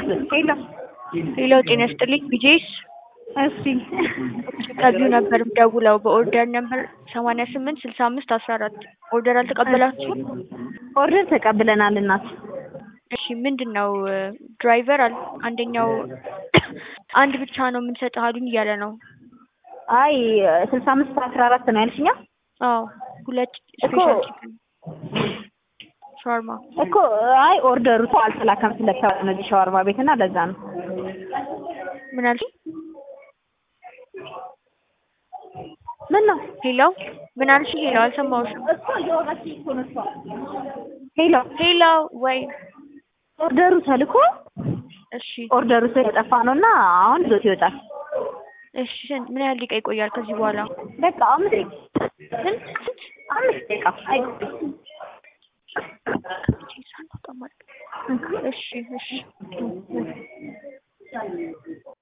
ሄሎ ሄሎ ጤና ይስጥልኝ ቢጄስ እሺ ከቢዩ ነበር ደውለው በኦርደር ነበር ሰማንያ ስምንት ስልሳ አምስት አስራ አራት ኦርደር አልተቀበላችሁም? ኦርደር ተቀብለናል እናት እሺ ምንድን ነው ድራይቨር አል አንደኛው አንድ ብቻ ነው የምንሰጥህ አሉኝ እያለ ነው። አይ ስልሳ አምስት አስራ አራት ነው ያልሽኛ አዎ ሁለት እኮ ስፔሻል ቺክን ሻርማ እኮ አይ ኦርደሩ እኮ አልተላከም ስለተባለ ነው እዚህ ሸዋርማ ቤት እና ለዛ ነው ምን አልሽኝ? ምን ነው ሄሎ ምን አልሽኝ? ሄሎ አልሰማሁሽም። እኮ እየወራች እኮ ነው እሷ ሄሎ ሄሎ ወይ ኦርደሩ ተልኮ እሺ ኦርደሩ ስለጠፋ ነው እና አሁን ይዞት ይወጣል እሺ ስንት ምን ያህል ደቂቃ ይቆያል ከዚህ በኋላ? በቃ አምስት ደቂቃ ስንት ስንት አምስት ደቂቃ አይቆይም እሺ እሺ